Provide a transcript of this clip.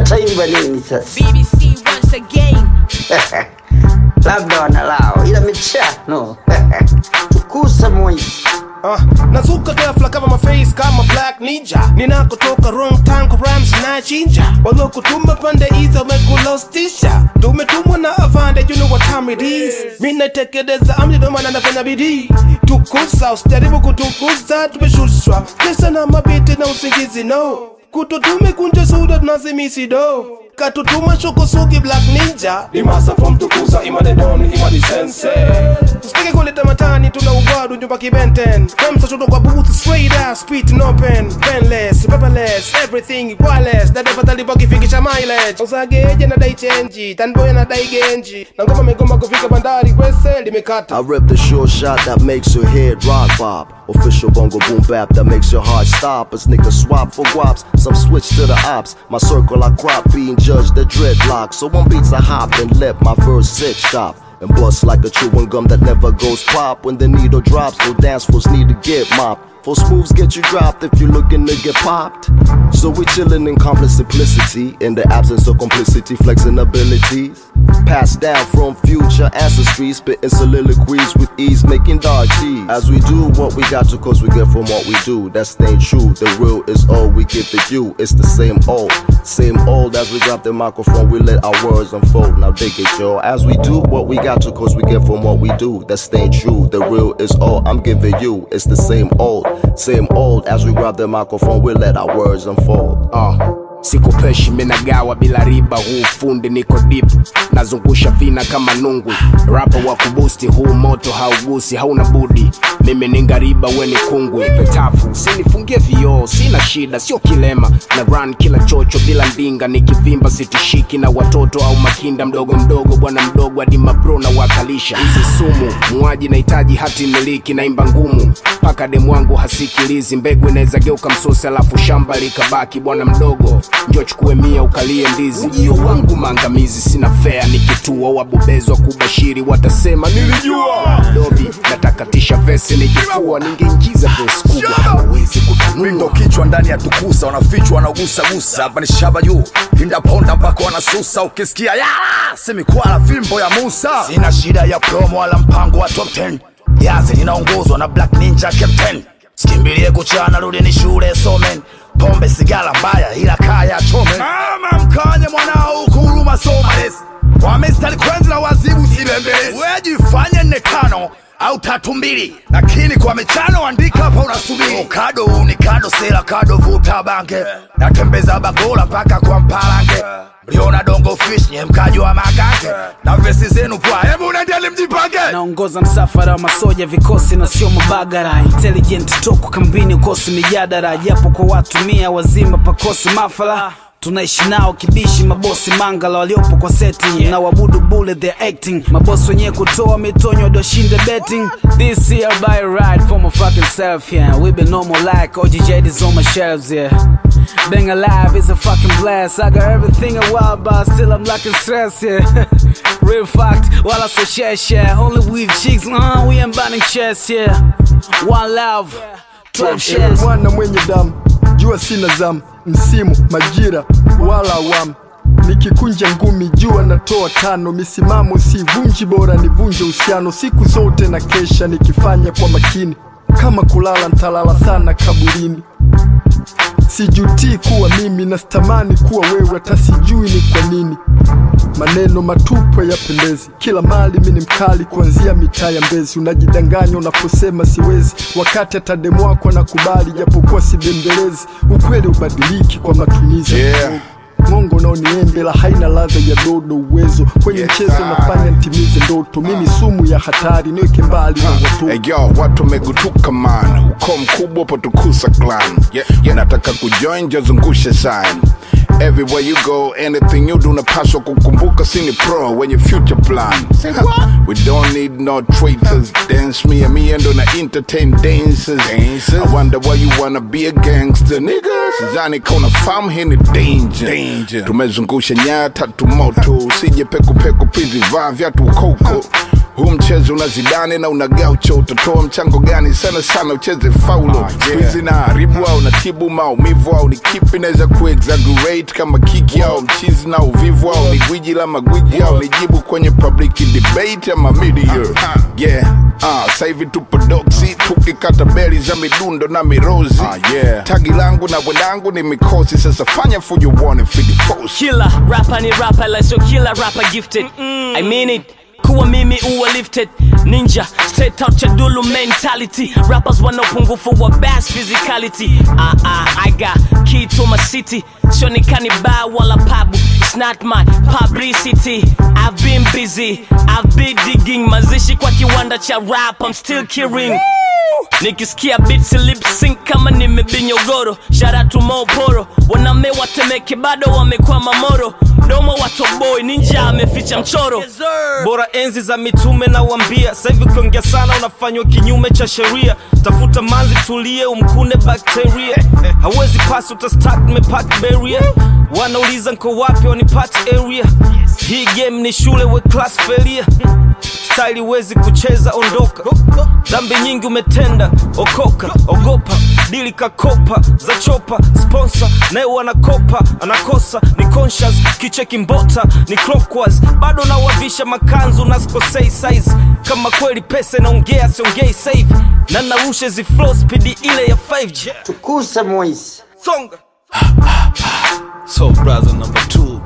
wataimba nini sasa? BBC once again. Labda wanalao, ila michano tukusa moisi Uh, nazuka ghafla kama maface kama black ninja ninakotoka wrong time kwa rhymes na chinja walokutuma pande hizo wamekulostisha tumetumwa na avande you know what time it is mimi natekeleza amri ndio maana nafanya bidii tukusa usijaribu kutukuza tumeshushwa pesa na mabiti na usingizi no kuto tumekunja suda tunazimisi do katutuma shokosuki black ninja ni masa from tukusa imadedoni imadi sense usitake kuleta matani tuna ugwadu nyumba kibenten kwemsashoto kwa booth straight out speed no pen penless paperless everything wireless dadefatalipo kifikisha mileage usageje na dai chenji tanboya na dai genji na ngoma megoma kufika bandari kwese limekata I rip the sure shot that makes your head rock bob. Official bongo boom bap that makes your heart stop. As niggas swap for guaps, some switch to the ops. My circle I crop being judged the dreadlock. So one beats I hop and let my verse sit sharp. And bust like a chewing gum that never goes pop. When the needle drops, no dance floors need to get mopped. Force moves get you dropped if you looking to get popped. So we chillin' in complex simplicity, in the absence of complicity, flexing abilities. Passed down from future ancestry, spitting soliloquies with ease, making dark cheese. As we do what we got to, cause we get from what we do. That staying true, the real is all we give to you. It's the same old, same old. As we grab the microphone, we let our words unfold. Now dig it, yo. As we do what we got to, cause we get from what we do. That staying true, the real is all I'm giving you. It's the same old, same old. As we grab the microphone, we let our words unfold. uh. sikupeshi menagawa bila riba huu fundi niko dip nazungusha vina kama nungwi rapa wa kubusti huu moto haugusi hauna budi mimi ni ngariba weni kungwi petafu sinifungie vioo sina shida sio kilema na run kila chocho bila ndinga nikivimba sitishiki na watoto au makinda mdogo mdogo bwana mdogo hadi mabro na wakalisha hizi sumu muaji nahitaji hati miliki naimba ngumu mpaka demu wangu hasikilizi mbegu inaweza geuka msosi alafu shamba likabaki bwana mdogo njo chukue mia ukalie ndizi ujio wangu maangamizi sina fea nikitua wabobezwa kubashiri watasema nilijua dobi natakatisha vesi nikifua ningeingiza vesi kubwa hawezi Mindo kutanua kichwa ndani ya tukusa wanafichwa wanagusagusa hapa ni shaba juu pinda ponda mpaka wanasusa ukisikia yala semikwala fimbo ya Musa sina shida ya promo wala mpango wa top 10 yazi linaongozwa na Black Ninja Captain sikimbilie kuchana rudi ni shule somen pombe sigara mbaya ila kaya chome mama mkanye mwanao ukuruma somales wamestari kwenzi na wazibu sibembelezi wejifanye nne tano au tatu mbili lakini kwa michano andika hapa unasubiri kado ni kado sela kado vuta bange natembeza bagola mpaka kwa mpalange mliona dongo fish nye mkaji wa makake na vesi zenu pwa hebu nendeni mjipange naongoza msafara wa masoja vikosi na sio mabagara intelligent toko kambini ukosi mijadara japo kwa watu mia wazima pakosi mafala tunaishi nao kibishi mabosi mangala waliopo kwa setting na wabudu bule their acting mabosi wenyewe kutoa mitonyo walioshinda betting this year by ride for my fucking self yeah we been normal like OGJ is on my shelves yeah being alive is a fucking blast I got everything a while but still I'm lacking stress yeah real fact while I so share share only with chicks uh, we ain't burning chest yeah one love 12 shares mwana mwenye damu jua sina zamu msimu majira wala awamu nikikunja ngumi jua natoa tano misimamo sivunji bora nivunje uhusiano siku zote na kesha nikifanya kwa makini kama kulala ntalala sana kaburini sijutii kuwa mimi na sitamani kuwa wewe hata sijui ni kwa nini maneno matupu yapendezi kila mali mi ni mkali kuanzia mitaa ya mbezi unajidanganya unaposema siwezi wakati hata demu wako nakubali japokuwa sibembelezi ukweli ubadiliki kwa matumizi ya Yeah. mdogo. Mongo naoniembe la haina ladha ya dodo uwezo kwenye Yes, mchezo sir. nafanya ntimize ndoto mimi sumu ya hatari niweke mbali na watoto Hey, yo, watu wamegutuka man uko mkubwa potukusa clan yeah, yeah. nataka kujoin jazungushe sign everywhere you go anything you do unapaswa kukumbuka sini pro wenye future plan we don't need no traitors dance me and me and on entertain dancers i wonder why you wanna be a gangster nigga sidhani kauna famu hii ni danger tumezungusha nyaya tatu moto usije pekupeku pizi vaa vyatu koko huu mchezo una zidane na una gaucho utatoa mchango gani sana sana ucheze faulo skuizi na haribu au natibu maumivu au ni kipi naweza kuexaggerate kama kiki au mchizi na uvivu au ni gwiji la magwiji au ni jibu kwenye public debate ama media yeah uh, sahivi tupo doksi tukikata beli za midundo na mirozi yeah. tagi langu na bwendangu ni mikosi sasa fanya fujo uone fidifosi killer rapper ni rapper like so killer rapper gifted i mean it kuwa mimi uwa lifted ninja straight out cha dulu mentality rappers wana upungufu wa bass physicality ah, ah, i got key to my city sionikani ba wala pabu it's not my publicity i've been busy i've been digging mazishi kwa kiwanda cha rap i'm still killing nikisikia beats lip sync kama nimebinyogoro sharatu moporo waname watemeke bado wamekwama moro domo watoboi ninja ameficha mchoro bora enzi za mitume na wambia sahivi ukiongea sana unafanywa kinyume cha sheria tafuta manzi tulie umkune bakteria hawezi pasi utastak mepak beria wanauliza nko wapi wanipate area hii game ni shule we class failure staili wezi kucheza ondoka dhambi nyingi umetenda okoka ogopa dili kakopa za chopa sponsor naye wanakopa anakosa ni conscious kicheki mbota ni clockwise bado nawavisha makanzu na sikosei size kama kweli pesa inaongea siongei save na narusha zi flow speed ile ya 5G tukusa moisi songa so brother number two